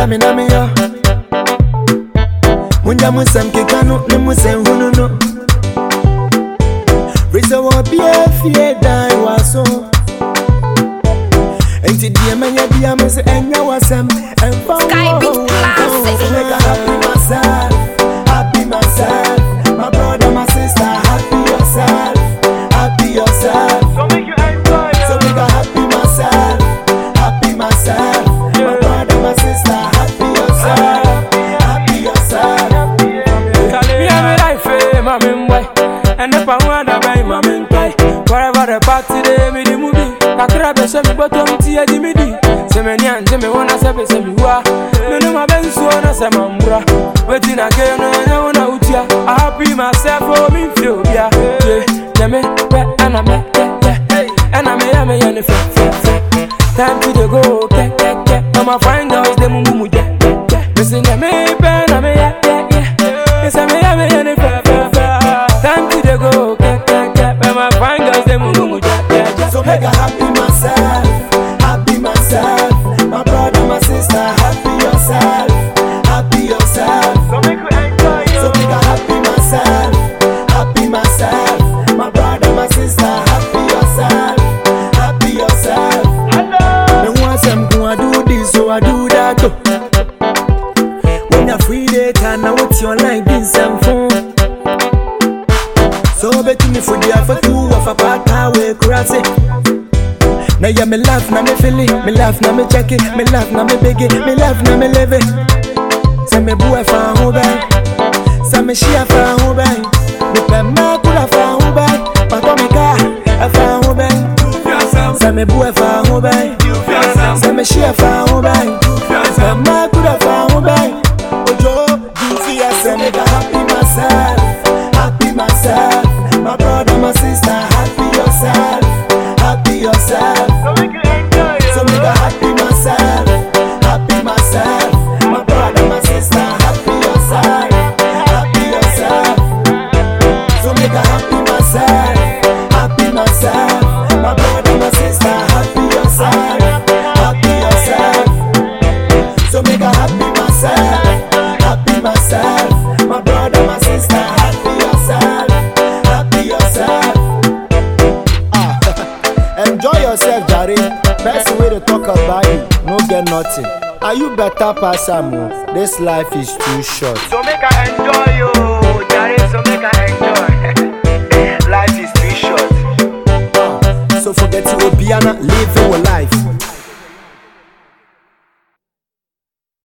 Meda me na me yo Munja musem kekano ne musem hunu no Risa wa bia fie dan waso Enti die manya bia me se enya wasem Emfa Sky Beat Classic. So make I happy myself Happy myself My brother, my sister Happy yourself Happy yourself So make you enjoy So make I happy myself Happy myself My brother, my sister Happy yourself Happy yourself Me and me life, eh, mami boy. And if I want to buy mami toy, wherever the party they me the movie. Kakra be she me bottom tia di me di. Se me ni anje me wanna se be se me wa. Me no ma ben so na se mambura. Wetin I get no nya wanna utia. I happy myself for me feel yeah. Yeah, yeah me be and I me yeah yeah. And I me yeah me yeah ne fe fe fe. Time to dey go ke ke ke. Now my friend girls they mumu mu yeah yeah yeah. Me say yeah me be na me yeah yeah yeah. Me say me yeah me yeah ne fe fe fe. Time to dey go ke ke ke. Now my friend girls they mumu mu yeah yeah yeah. So make I happy myself, happy myself. My brother, my sister, happy yourself, happy yourself. So make you enjoy So make I happy myself, happy myself. My brother, my sister, happy yourself, happy yourself. Hello Me want some go I do this, so I do that. oh. When you're free data, now what's your line? This some phone. So bet me for the alpha two of a part away crazy. Now yeah, me laugh, now me feel it, me laugh, now me check it, me laugh, now me beg it, me laugh, now me live it. Say me boy fa ho bay, say me share fa ho bay, me pe ma kula fa ho bay, pa to me ka fa ho bay. Say me boy fa ho bay, say me share fa ho bay, pe ma kula fa ho bay. Ojo, duty I say me da happy myself, happy myself. My brother, my sister, happy yourself, happy yourself. So make you enjoy So me da happy myself, happy myself. My brother, my sister, happy yourself, happy yourself. So me da happy myself, happy myself. My brother, my sister, happy yourself, happy yourself. So me da happy myself, happy myself. My brother, my sister, happy yourself, happy yourself. Ah, enjoy yourself, Jare. Best way to talk about you, no get nothing. Are you better pass am o? This life is too short. So make I enjoy you Jare so make I enjoy Life is too short So forget to Obiana, live your life.